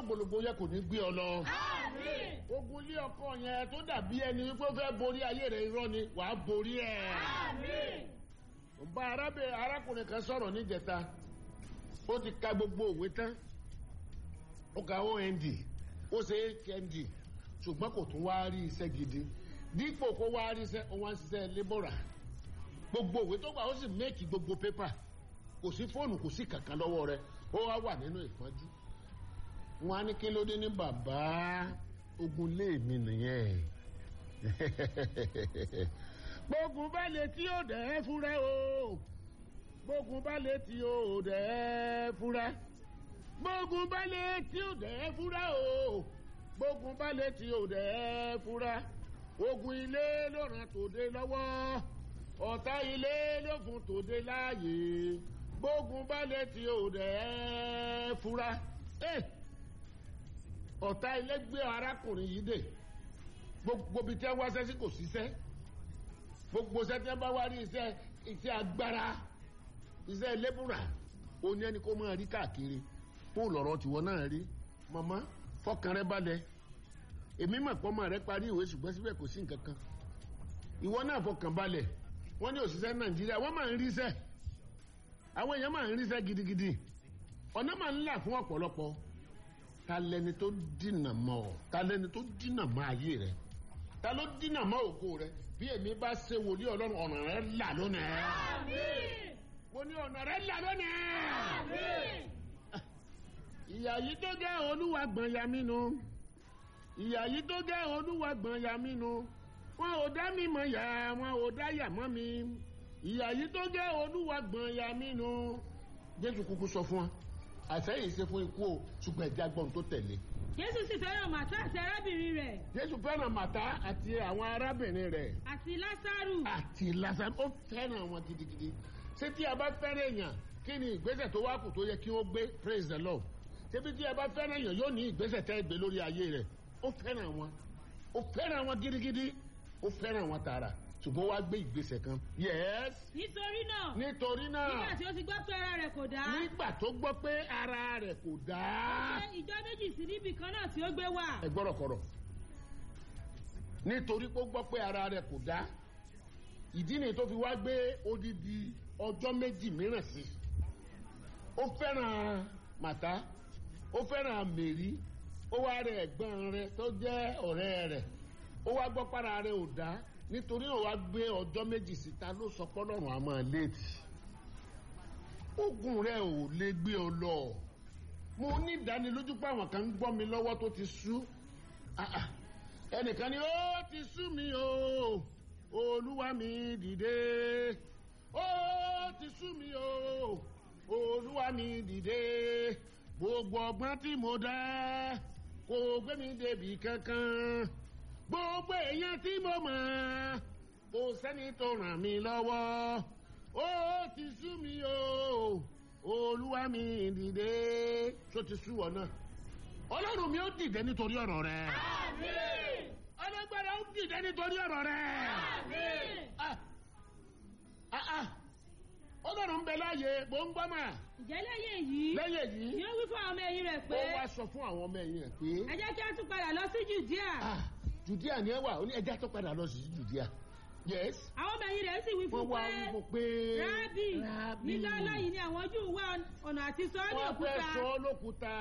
lógbòlógbò yẹ kò ní gbé ọ lọ. Àmín. ogun ilé ọkọ yẹn tó dàbí ẹni wípé ó fẹ́ borí ayé rẹ̀ irọ́ ni wàá borí ẹ̀. Àmín. ń bá arábìnrin arákùnrin kan sọ̀rọ̀ níjẹta ó ti ka gbogbo òwe tán ó ka ond ó ṣe hnd ṣùgbọ́n kò tún wá rí iṣẹ́ gidi dípò kó wá rí iṣẹ́ ó wá ń ṣiṣẹ́ lébọ̀rà gbogbo òwe tó gbà ó sì méèkì gbogbo pépà kò sí fóònù kò sí kankan lọ́wọ́ rẹ̀ ó wá wà nínú ìpọ́njú wọn á ní kí ló dé ní bàbá ogun lé mi nìyẹn gbógun bá lè tí ó dẹ̀ ẹ́ fúnra o gbógun bá lè tí ó dẹ̀ ẹ́ fúnra gbógun bá lè tí ó dẹ̀ ẹ́ fúnra o gbógun bá lè tí ó dẹ̀ ẹ́ fúnra ogun ilé ló ràn tòde lọ́wọ́ ọ̀tá ilé ló fún tòde láàyè gbógun bá lè tí ó dẹ̀ ẹ́ fúnra. Eh! ọ̀tá ilé gbé arákùnrin yìí dè gbogbo ibi tí wọ́n wá sẹ́sí kò síṣẹ́ gbogbo iṣẹ́ tí wọ́n bá wá rí iṣẹ́ iṣẹ́ agbára iṣẹ́ lébùrà ó ní ẹni kó máa rí káàkiri fún lọ́rọ̀ tiwọn náà rí màmá fọkàn rẹ balẹ̀ èmi mọ̀ pé ọmọ rẹ parí ìwé ṣùgbọ́n síbẹ̀ kò sí nǹkan kan ìwọ náà fọkàn balẹ̀ wọ́n ní òṣìṣẹ́ nàìjíríà wọ́n máa ń ríṣẹ́ àwọn èèyàn máa ń ríṣẹ́ gidigidi ọ̀nà máa ń là fún ọ̀pọ̀lọpọ̀ ta lẹni tó dínà mọ́ ọ ta lẹni tó dínà mọ́ ayé rẹ ta ló dínà mọ́ ògo rẹ bí èmi bá ṣe wòlíì ọlọ́run ọ̀nà rẹ là lónìí. Àmín. mo ní ọ̀nà rẹ là lónìí. Àmín. ìyà yìí tó jẹ́ olúwa gbọ̀n ya mí nu ìyà yìí tó jẹ́ olúwa gbọ̀n ya mí nu wọn ò dá mi mọ̀ yà wọn ò dá yà mọ́ mi ìyà yìí tó jẹ́ olúwa gbọ̀n ya mí nu jésù kúkú sọ fún wa àfẹ́yìn ṣe fún ikú o ṣùgbọ́n ẹ̀jẹ̀ agbọ̀n tó tẹ̀lé Jésù sì fẹ́ràn Màtá àti arábìnrin rẹ̀ jésù fẹ́ràn màtá àti àwọn arábìnrin rẹ̀ àti Lásárù. àti lásán ó fẹ́ràn wọn gidigidi ṣé tí a bá fẹ́ràn èèyàn kí ni ìgbésẹ̀ tó wá kù tó yẹ kí ó gbé praise the lord ṣébi tí a bá fẹ́ràn èèyàn yóò ní ìgbésẹ̀ tẹ́ gbé lórí ayé rẹ̀ ó fẹ́ràn wọn ó fẹ́ràn wọn gidigidi ó fẹ́ràn wọn tààrà ṣùgbọ́n wá gbé ìgbésẹ̀ kan yes Nítorí náà nítorí náà nígbà tí ó ti gbọ́ pé ara rẹ̀ kò dá. nígbà tó gbọ́ pé ara rẹ̀ kò dáa ṣe ìjọ méjì sí níbì kan náà tí ó gbé wà. ẹ gbọ́dọ̀ kọ̀rọ̀ nítorí pé ó gbọ́ pé ara rẹ̀ kò dá ìdí nìyí tó fi wá gbé odidi ọjọ́ méjì mìíràn sí ó fẹ́ràn màtá ó fẹ́ràn mèrí ó wá rẹ̀ ẹ̀gbọ́n rẹ̀ tó jẹ́ ọ̀rẹ́ rẹ̀ ó wá gbọ́ para rẹ̀ ò dá nítorí ó wá gbé ọjọ́ méjì síta ló sọ pọ́lọ́run àmọ́ léètì ogun rẹ̀ ò lè gbé ọ lọ mo ní ìdánilójú pé àwọn kan ń gbọ́ mi lọ́wọ́ tó ti sú Ah, ah. ẹnìkan ni ó ti sú mi o olúwa mi dìde ó ti sú mi o olúwa mi dìde gbogbo ọgbọ́n tí mo dá kò gbé mi débi kankan gbogbo èèyàn tí mo mọ̀ kò sẹ́ni tó ràn mí lọ́wọ́ ó ti sú mi o olúwa mi dìde tó ti sú ọ náà ọlọ́run mi ó dìde nítorí ọ̀rọ̀ rẹ Àmín. ọlọ́gbàrá ó dìde nítorí ọ̀rọ̀ rẹ Àmín. Ah, ah, ah. ọlọ́run ń bẹ láàyè mò ń gbọ́ mà Ǹjẹ́ lẹ́yìn èyí lẹ́yìn èyí ni ó wí fún àwọn ọmọ ẹ̀yìn rẹ̀ pé ó wá sọ fún àwọn ọmọ ẹ̀yìn ẹ̀ pé ẹ jẹ́ kí a tún padà lọ sí Jùdíà. ah, judea ni ẹ wà ó ní ẹja tó padà lọ sí judea yes Àwọn ọmọ ẹ̀yìn rẹ̀ sì wí wọ́n fún wá pé wípé pé rábì Rábì. nílá lọ́yìn ni àwọn Júù wá ọ̀nà àti sọ ọ́ ní wọ́n fẹ́ òkúta. sọ ọ́ lókúta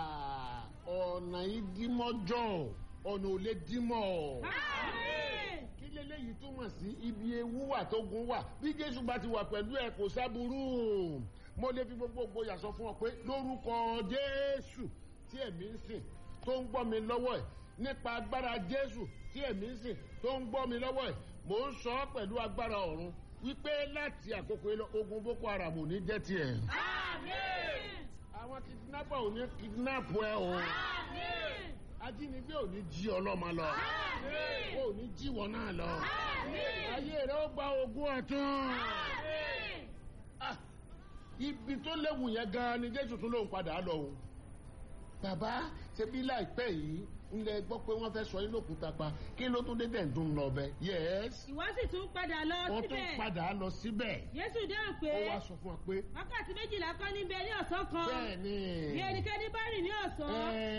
ọ̀nà ìdímọ́jọ́ ọ̀nà ò lè dímọ̀ Àmín. kí leléyìí túmọ̀ sí ibi ewu wà tó gun wà bí jésù bá ti wà pẹ̀lú ẹ̀ kò sábúrú mo lè fi gbogbo gboyà sọ fún ọ pé lórúkọ jésù tí ẹ̀mí ń sìn tó ń gbọ́ mi lọ́wọ́ ẹ̀ nípa agbára jésù tí ẹ̀mí ń sìn tó ń gbọ́ mi lọ́wọ́ ẹ̀ mò ń sọ ọ́ pẹ̀lú agbára ọ̀run wípé láti àkókò yìí lọ ogun boko haram ò ní jẹ́ tiẹ̀ Àmín. àwọn kidnapper ò ní kidnap ẹ o Àmín. ajínigbé ò ní jí ọlọ́mọ lọ Àmín. ó ò ní jí wọn náà lọ Àmín. ayé rẹ ó gba ogún ọ̀tún. Àmín. Ah, ibi tó léwu yẹn gan ni jésù tún lòun padà lọ o bàbá ṣebí láìpẹ́ yìí ńlẹ̀ gbọ́ pé wọ́n fẹ́ sọ yín lókùúta pa kí ló tún dé dẹ̀ ń dún lọ bẹ yẹ́s Ìwọ sì tún padà lọ wọ́n tún síbẹ̀. padà lọ síbẹ̀ Jésù dáhùn pé ó wá sọ fún wa pé wákàtí méjìlá kọ́ níbẹ̀ ní ọ̀sán kan. bẹ́ẹ̀ ni Bí ẹnikẹ́ni bá rìn ní ọ̀sán. Ẹ